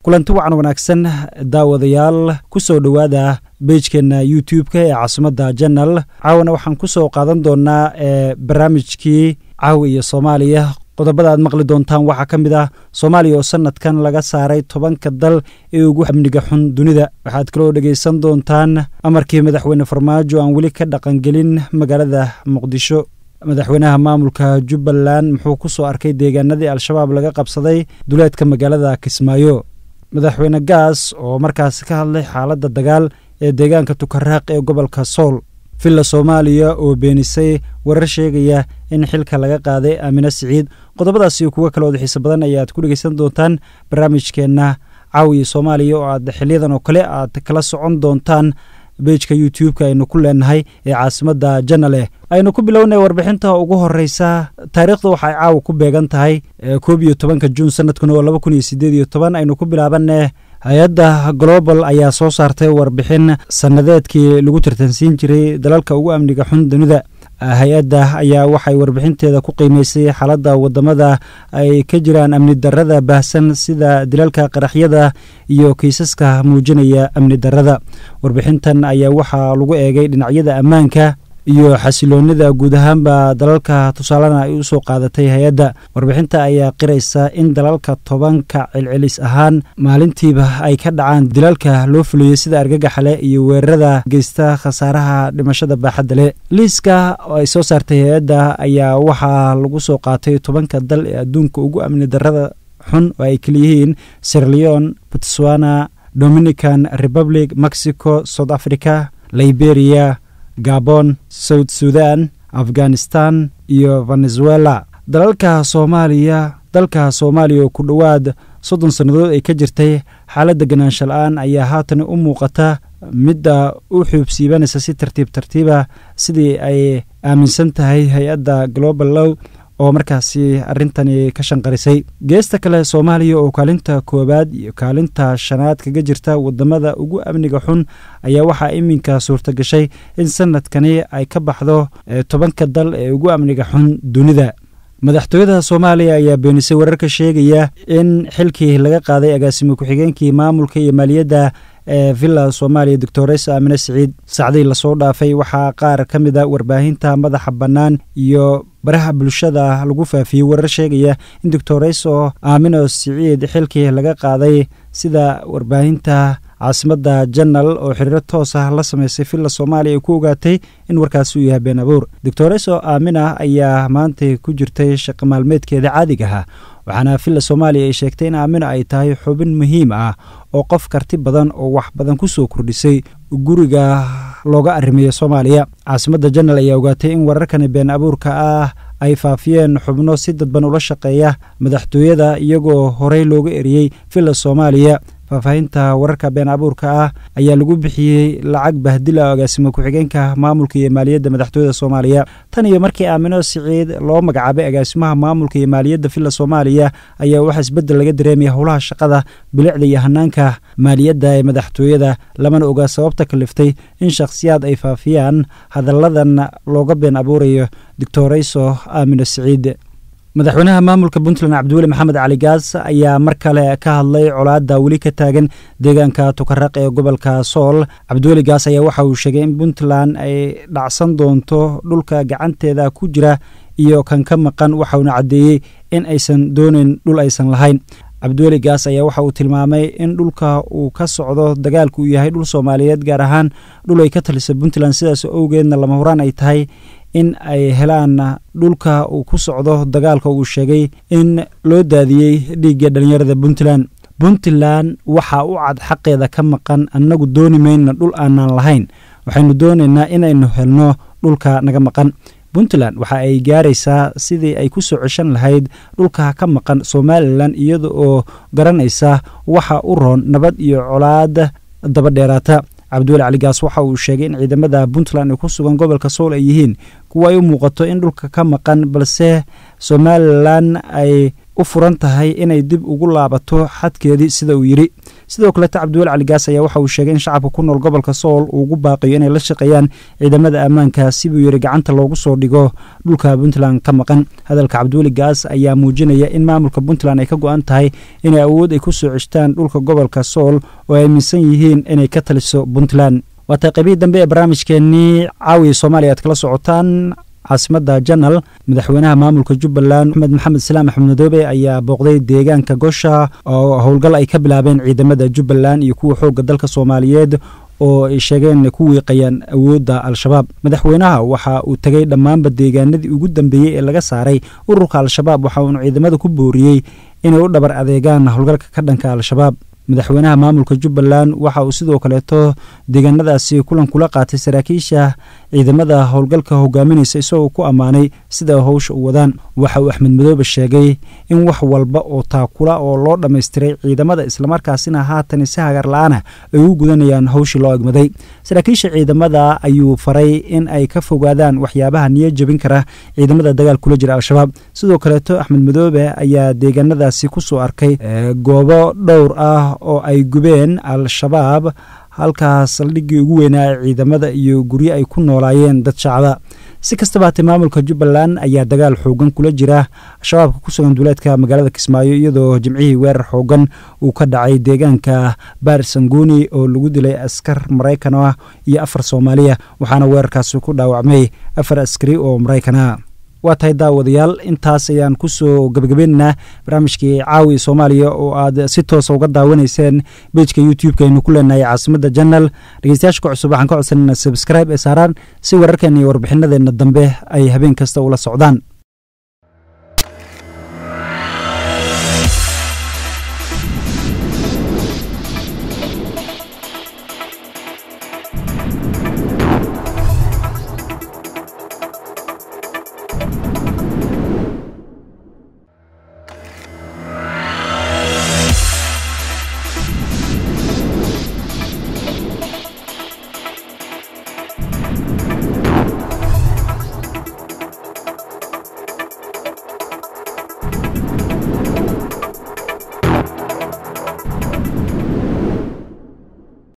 kulanti wacan wanaagsan daawadayaal ku soo dhowaada beijkeenna youtube-ka ee caasimadda janal caawana waxaan ku soo qaadan doonaa ee barnaamijkii caawi iyo soomaaliya qodobada aad maqli doontaan waxaa ka mid ah soomaaliya oo sanadkan laga saaray tobanka dal ee ugu amniga xun dunida waxaad kaloo dhegaysan doontaan amarkii madaxweyne farmaajo aan weli ka dhaqangelin magaalada muqdisho madaxweynaha maamulka jubbaland muxuu ku soo arkay deegaanadii al-shabaab laga qabsaday duleedka magaalada kismaayo madaxweyne gaas oo markaasi ka hadlay xaaladda dagaal ee deegaanka tukaraaq ee gobolka sool villa soomaaliya oo beenisay warar sheegaya in xilka laga qaaday aamine siciid qodobadaasi kuwo kale ood xiise badan ayaad ku dhegeysan doontaan barnaamijkeenna caawiya soomaaliya oo aad xiliyadan oo kale aad kala socon doontaan beijka youtube-ka aynu ku leenahay ee caasimadda janale aynu ku bilownay warbixinta ugu horeysa taariikhda waxay caawa ku beegan tahay koob iyo tobanka juun sanadkuna oo laba kun iyo sideed iyo toban aynu ku bilaabanne hay-adda global ayaa soo saartay warbixin sannadeedkii lagu tartansiin jiray dalalka ugu amniga xun dunida hay-adda ayaa waxay warbixinteeda ku qiimeysay xaaladda wadamada ay ka jiraan amni darada baahsan sida dilalka qaraxyada iyo kiisaska muujinaya amni darada warbixintan ayaa waxaa lagu eegay dhinacyada ammaanka iyo xasiloonida guud ahaanba dalalka tusaalena ay usoo qaadatay hay-adda warbixinta ayaa qiraysa in dalalka tobanka celcelis ahaan maalintiiba ay ka dhacaan dilalka loo fuliyey sida argagaxale iyo weerarada geysta khasaaraha dhimashada baaxadda leh liiska ay soo saartay hay-adda ayaa waxaa lagu soo qaatay tobanka dal ee adduunka ugu amni darada xun oo ay kaliyihiin sirleon botswana dominican republic mexico south africa liberia gabon south sudan afghanistan iyo venezuela dalalka soomaaliya dalka soomaaliya oo ku dhowaad soddon sannadood ay ka jirtay xaaladda ganaansha la-aan ayaa haatan u muuqata midda u xuubsiibanaysa si tartiib tartiiba sidii ay aaminsan tahay hay-adda global low oo markaasi arrintani ka shanqarisay geesta kale soomaaliya oo kaalinta koowaad iyo kaalinta shanaad kaga jirta wadamada ugu amniga xun ayaa waxaa iminka suurta gashay in sanadkani ay ka baxdo tobanka dal ee ugu amniga xun dunida madaxtooyada soomaaliya ayaa beenisay wararka sheegaya in xilkii laga qaaday agaasimo ku-xigeenkii maamulka iyo maaliyadda ee villa soomaaliya doctores aamine siciid sacdii lasoo dhaafay waxaa qaar ka mid a warbaahinta madaxa bannaan iyo baraha bulshada lagu faafiyey warar sheegaya in doctoreso aamino siciid xilkii laga qaaday sida warbaahinta caasimadda janal oo xiriiro toos ah la sameysay villa soomaaliya ay ku ogaatay in warkaasi uu yahay been abuur doctoreso aamina ayaa maanta ku jirtay shaqo maalmeedkeeda caadiga ah waxaana villa soomaaliya ay sheegtay in aamina ay tahay xubin muhiim ah oo qof karti badan oo wax badan ku soo kordhisay guriga looga arrimeeya soomaaliya caasimadda janal ayaa ogaatay in wararkani been abuurka ah ay faafiyeen xubno si dadban ula shaqeeya madaxtooyada iyagoo horey looga eriyey villa soomaaliya faahfaahinta wararka been abuurka ah ayaa lagu bixiyey lacag bahdila agaasimo ku-xigeenka maamulka iyo maaliyadda madaxtooyada soomaaliya tan iyo markii aamino siciid loo magacaabay agaasimaha maamulka iyo maaliyadda villa soomaaliya ayaa waxaa isbeddel laga dareemaya howlaha shaqada bilicda iyo hanaanka maaliyadda ee madaxtooyada lamana ogaa sababta kaliftay in shakhsiyaad ay faafiyaan hadalladan looga been abuurayo doctoreyso aamino siciid madaxweynaha maamulka puntland cabdiweli maxamed cali gaas ayaa mar kale ka hadlay colaadda weli ka taagan deegaanka tukaraq ee gobolka sool cabdiweli gaas ayaa waxa uu sheegay in puntland ay dhacsan doonto dhulka gacanteeda ku jira iyo kan ka maqan waxauna caddeeyey in aysan doonayn dhul aysan lahayn cabdiweli gaas ayaa waxa uu tilmaamay in dhulka uu ka socdo dagaalku uu yahay dhul soomaaliyeed gaar ahaan dhul ay ka talisa puntland sidaas owgeedna lama huraan ay tahay in ay helaan dhulka uu ku socdo dagaalka uu sheegay in loo daadiyey dhiigga dhallinyarada puntland puntland waxaa u cad xaqeeda ka maqan annagu dooni mayna dhul aanaan lahayn waxaynu doonaynaa inaynu helno dhulka naga maqan puntland waxa ay gaaraysaa sidii ay ku soo ceshan lahayd dhulka ka maqan somalilan iyada oo garanaysa waxa u roon nabad iyo colaad daba dheeraata cabdiweli caligaas waxa uu sheegay in ciidamada puntland ee ku sugan gobolka sool ay yihiin kuwa ay u muuqato in dhulka ka maqan balse somalilan ay u furan tahay inay dib ugu laabato xadkeedii sida uu yidhi sidoo kaleto cabdiweli cali gaas ayaa waxa uu sheegay in shacabka ku nool gobolka sool uu ugu baaqiyo inay la shaqeeyaan ciidamada ammaanka si buu yidhi gacanta loogu soo dhigo dhulka puntland ka maqan hadalka cabdiweli gaas ayaa muujinaya in maamulka puntland ay ka go-an tahay inay awood ay ku soo ceshtaan dhulka gobolka sool oo ay aaminsan yihiin inay ka taliso puntland waatay qaybihii dambe ee barnaamijkeenii caawiya soomaaliya aad kala socotaan caasimada janal madaxweynaha maamulka jubbaland axmed maxamed islaam axmed madoobe ayaa booqday deegaanka gosha oo howlgal ay ka bilaabeen ciidamada jubbaland iyo kuwa xoogga dalka soomaaliyeed oo ay sheegeen ku wiiqayaan awoodda al-shabaab madaxweynaha waxa uu tegay dhammaanba deegaanadii ugu dambeeyey ee laga saaray ururka al-shabaab waxa uunu ciidamada ku booriyey inay u dhabar adeegaan howlgalka ka dhanka al-shabaab madaxweynaha maamulka jubbaland waxa uu sidoo kaleeto deegaanadaasi kulan kula qaatay saraakiisha ciidamada howlgalka hogaaminaysa isagoo ku ammaanay sida howsha u wadaan waxa uu axmed madoobe sheegay in wax walba oo taakula oo loo dhammaystiray ciidamada islamarkaasina haatan si hagar la-aana ay u gudanayaan howshii loo egmaday saraakiisha ciidamada ayuu faray in ay ka fogaadaan waxyaabaha niyo jebin kara ciidamada dagaal kula jira al-shabaab sidoo kaleeto axmed madoobe ayaa deegaanadaasi kusoo arkay goobo dhowr ah oo ay gubeen al-shabaab halkaas saldhiggii ugu weynaa ee ciidamada iyo guryo ay ku noolaayeen dad shacba si kastaba hatee maamulka jubbaland ayaa dagaal xoogan kula jira shabaabka ku sugan duuleedka magaalada kismaayo iyadoo jimcihii weerar xoogan uu ka dhacay deegaanka baar sanguni oo lagu dilay askar maraykan ah iyo afar soomaaliya waxaana weerarkaasi ku dhaawacmay afar askari oo maraykanah waa tahay daawadayaal intaas ayaan kusoo gebagabaynaynaa barnaamijkii caawi soomaaliya oo aad si toosa uga daawanayseen bejka youtube-ka aynu ku leenahay caasimada janal dhegeystayaasha ka cusub waxaan ka codsanayna subscribe ee saaraan si wararkeena iyo warbixinadeenna dambe ay habeen kasta ula socdaan